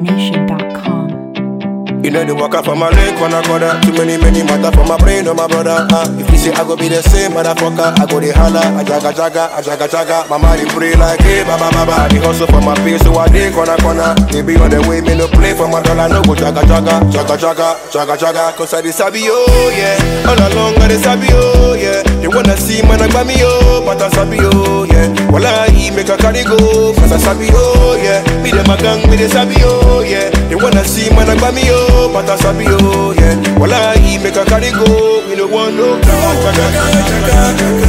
NigerDJONation.com. You know the walk up for my leg, corner corner. Too many, many matter for my brain, oh my brother. Ah, if you say I go be the same, motherfucker, I go the holla, I jaga jaga, I jaga jaga. My mind pray like hey, baba baba. I the hustle for my pay, so I dey corner corner. They be on the way, me no play for my dollar, no go jaga jaga, jaga jaga, jaga jaga. Cause I the sabi oh yeah, all along I the sabi oh yeah. They wanna see man I me oh, but I sabi oh yeah. Well I make a carry go, cause I sabi oh yeah. Me them a gang, me the sabi oh yeah. They wanna see man I me oh, but I sabi oh yeah. Well I make a carry go, we no want no jaga jaga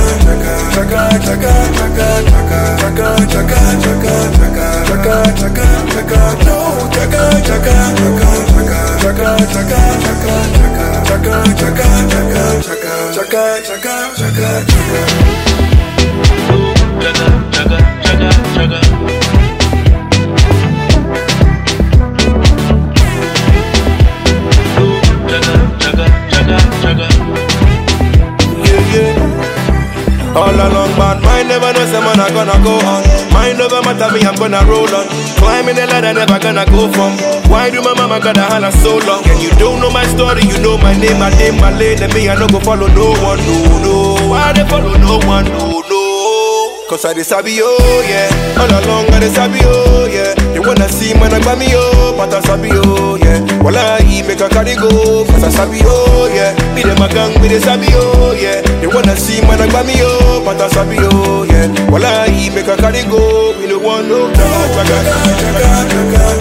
yeah, yeah. All along, but mine never knows the man I gonna go on. Mine never matter me, I'm gonna roll on. Climbing the ladder, never gonna go from. Why do my mama gotta holler so long? And you don't know my story, you know my name, my name, my lane, and me, I no go follow no one, no, no. Why they follow no one, no, no? Cause I the sabi oh yeah, all along I the sabi oh yeah. They wanna see man I me oh, but I sabi oh yeah. Well I make a carry go, cause I sabi oh yeah. Me them a gang, me the sabi oh yeah. They wanna see man I me oh, but I sabi oh yeah. Well I make a carry go, we no want no jaga jaga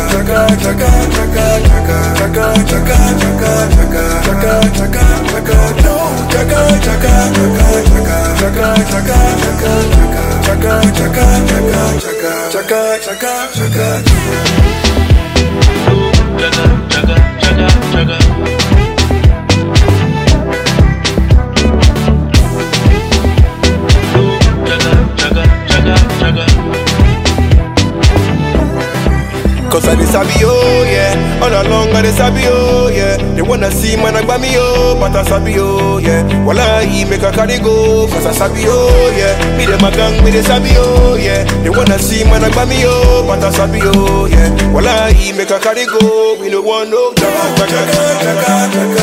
Cause I the sabi oh yeah, all along I the sabi oh yeah. They wanna see man I me oh, but I sabi oh yeah. Well I make a carry go, cause I sabi oh yeah. Me them a gang, me the sabi oh yeah. They wanna see man I me oh, but I sabi oh yeah. Well I make a carry go, we no want no jaga jaga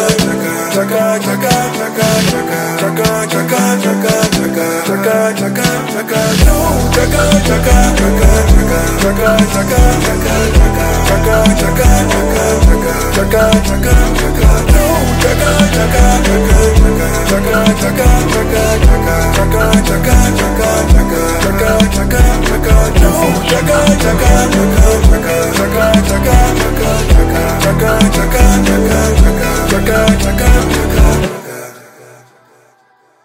jaga